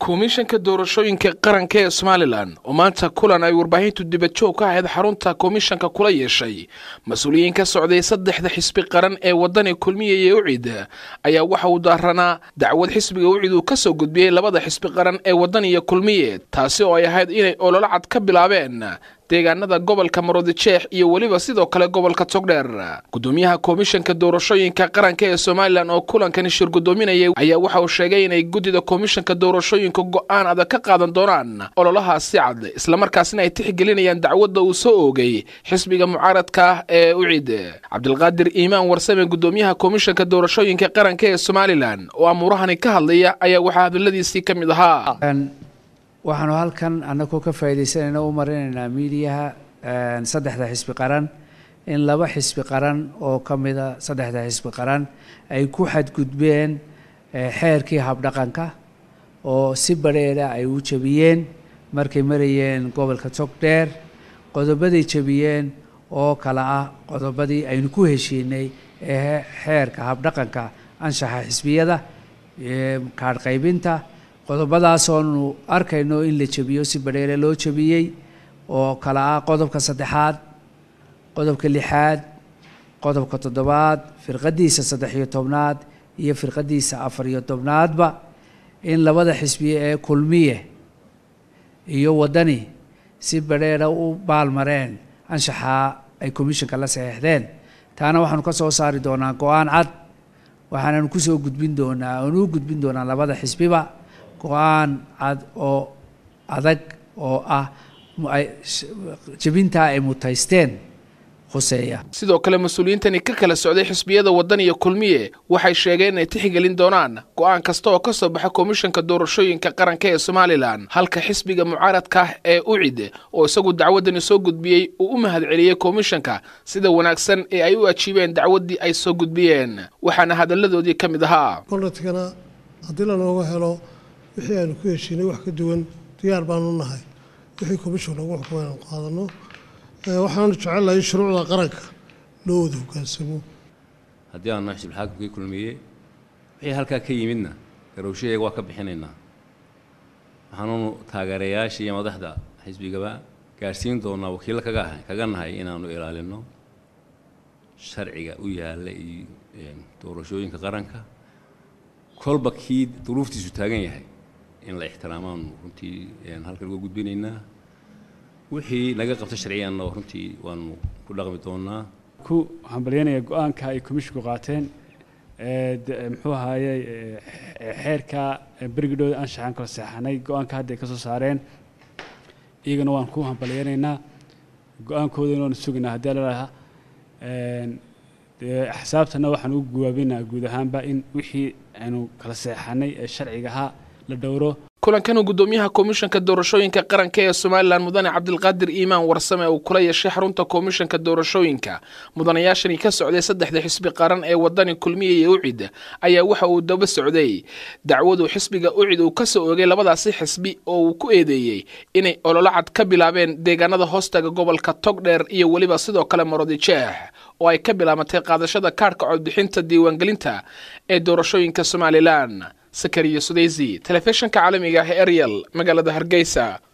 komishanka doorashooyinka qaranka ee somalilan oo maanta kulan ay warbaahintu dibajoog ka ahayd xarunta komishanka kula yeeshay mas-uuliyiin ka socday saddexda xisbi qaran ee wadani kulmiyaya ucid ayaa waxa uu daaranaa dacwad xisbiga ucid uu ka soo gudbiyey labada xisbi qaran ee wadaniya kulmiye taasi oo ay ahayd inay ololo cad ka bilaabeen deegaanada gobolka maroodijeex iyo weliba sidoo kale gobolka togdheer gudoomiyaha komishanka doorashooyinka qaranka ee somalilan oo kulankani shir gudoominayay ayaa waxa uu sheegay inay guddida komishanka doorashooyinka go-aan adag ka qaadan doonaan ololahaasi cad islamarkaasina ay tixgelinayaan dacwadda uu soo oogay xisbiga mucaaradka ah ee ucid cabdilqaadir iimaan warsame gudoomiyaha komishanka doorashooyinka qaranka ee somalilan oo amuurahani ka hadlaya ayaa waxaa hadaladiisii ka mid ahaa waxaanu halkan annagoo ka faa'iidaysanayna u marinaynaa miidiyaha saddexda xisbi qaran in laba xisbi qaran oo ka mida saddexda xisbi qaran ay ku xadgudbeen xeerkii habdhaqanka oo si badheera ay u jebiyeen markay marayeen gobolka togdheer qodobaday jebiyeen oo kale ah qodobadii aynu ku heshiinay ee xeerka habdhaqanka anshaxa xisbiyada kaadh qaybinta qodobadaasoonu arkayno in la jebiyo si badheere loo jebiyey oo kale ah qodobka saddexaad qodobka lixaad qodobka toddobaad firqadiisa saddex iyo tobnaad iyo firqadiisa afar iyo tobnaadba in labada xisbiye ee kulmiye iyo waddani si badheera u baalmareen anshaxaa ay commishanka la saxeexdeen taana waxaanu ka soo saari doonaa go-aan cad waxaananu kusoo gudbin doonaa aanu u gudbin doonaa labada xisbiba go-aan cad oo adag oo ah jebintaa ay mutaysteen khuseeya sidoo kale mas-uuliyiintani ka kala socday xisbiyada waddan iyo kulmiye waxay sheegeen inay tixgelin doonaan go-aan kasta oo ka soo baxa komishanka doorashooyinka qaranka ee somalilan halka xisbiga mucaaradka ah ee ucid oo isagu dacwaddani soo gudbiyey uu u mahad celiyey komishanka sida wanaagsan ee ay u ajiibeen dacwaddii ay soo gudbiyeen waxaana hadalladoodii ka mid ahaa koladkana haddii lanooga helo wixii aanu ku heshiinay wax ka duwan diyaar baanu nahay wixii komishan lagu xukumay aanu qaadano waxaanu jecelnahay in shuruucda qaranka loo wada hogaansamo haddii aanu nahay xisbulxaakimkii kulmiye wixii halkaa ka yimidna garowshayaga waa ka bixinaynaa waxaanunu taageerayaasha iyo madaxda xisbigaba gaadhsiin doonaa wakiillo kaga ahay kaga nahay inaanu ilaalino sharciga u yaalla iyo doorashooyinka qaranka kolba kii duruuftiisu taagan yahay in la ixtiraamaanu runtii halkan uga gudbinaynaa wixii naga qabta sharciyanna runtii waanu ku dhaqmi doonaa ku hambalyanaya go-aanka ay komishinku qaateen muxuu ahaayey xeerka berigidhooda anshaxan kala seexanay go-aanka hadda ay ka soo saareen iyagana waan ku hambalyanaynaa go-aankoodana waanu sugaynaa haddii lalaha axsaabtana waxaan ugu guwaabinaa guud ahaanba in wixii aynu kala seexanay ee sharciga ahaa la dhowro kulankan gudoomiyaha komishanka doorashooyinka qaranka ee somalilan mudane cabdilqaadir iimaan warsame uu kula yeeshay xarunta komishanka doorashooyinka mudanayaashani ka socday saddexda xisbi qaran ee wadani kulmiye iyo ucid ayaa waxa uu daba socday dacwadu xisbiga ucid uu kasoo oogay labadaasi xisbi oo uu ku eedeeyey inay ololo cad ka bilaabeen deegaanada hoostaga gobolka togdheer iyo weliba sidoo kale marodijeex oo ay ka bilaabatay qaadashada kaadhka codbixinta diiwaangelinta ee doorashooyinka somalilan sakariya sudeysi telefishinka caalamiga ah ee eryal magaalada hargeysa